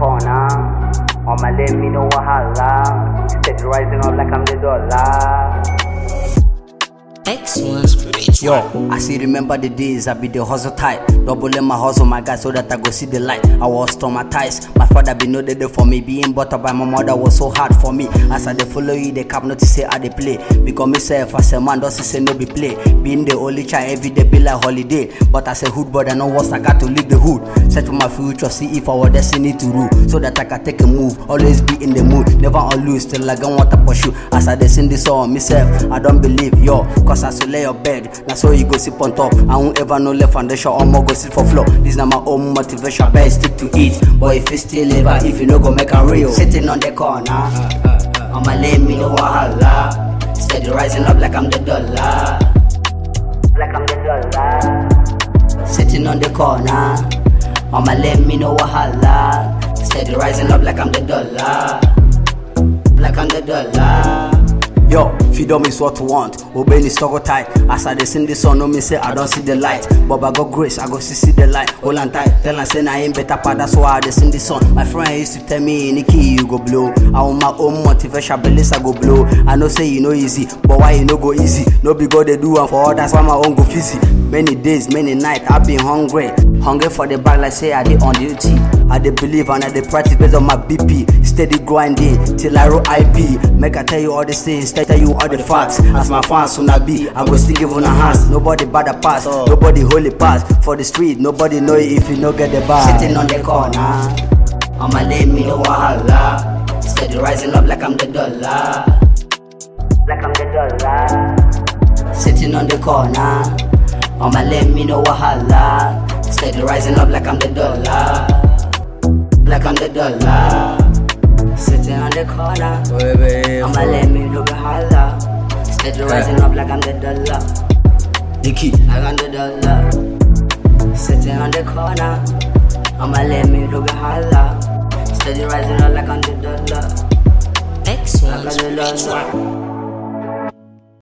corner. On my lane, me no wahala. Steady rising up like I'm the dollar. X1 spiritual. Yo, I still remember the days I be the hustle tight. Doubling my hustle, my guy, so that I go see the light. I was traumatized. My father be no there for me. Being brought up by my mother was so hard for me. As I dey follow you, they cap not to say how they play. Because myself as a man, doesn't say no be play. Being the only child every day be like holiday. But as a hood boy, I know what's I got to leave the hood. Set for my future, see if our destiny to rule. So that I can take a move. Always be in the mood, never on lose. Till I don't want to pursue. As I dey sing this song, myself, I don't believe yo. Cause as you lay your bed, now so you go sit on top. I won't ever know left foundation or more go sit for floor. This na my own motivation, best stick to it. But if you still live, if you no go make a real, sitting on the corner. On my lane, me no wahala. Steady rising up like I'm the dollar. Like I'm the dollar. Sitting on the corner. On my lane, me no wahala. Steady rising up like I'm the dollar. Like I'm the dollar. Yo, freedom is what we want. Obey the struggle tight. As I dey sing this song, no me say I don't see the light. But I got grace, I go see see the light. Hold on tight, tell am say I ain't better part. That's why I dey sing this song. My friend used to tell me, Nikki, you go blow. I want my own motivation, beliefs I go blow. I know say you know easy, but why you no go easy? No be God they do am for others, why my own go fizzy. Many days, many nights, I been hungry. Hungry for the bag like say I dey on duty. I dey believe and I dey practice based on my BP. Steady grinding till I roll IP. Make I tell you all these things, tell you all the facts. As my fans soon I be, I go still give on a hands. Nobody bad a pass, nobody holy pass. For the street, nobody know it if you no get the bar. Sitting on the corner, on my lane, me no wahala. Steady rising up like I'm the dollar. Like I'm the dollar. Sitting on the corner, on my lane, me no wahala. Steady rising up like I'm the dollar. Like I'm the dollar. Sitting on the corner, on my lane, me no wahala. Steady rising up like I'm the dollar. Nikki, like I'm the dollar. Sitting on the corner, on my lane, me no wahala. Steady rising up like I'm the dollar. X1 Like I'm the spiritual. dollar.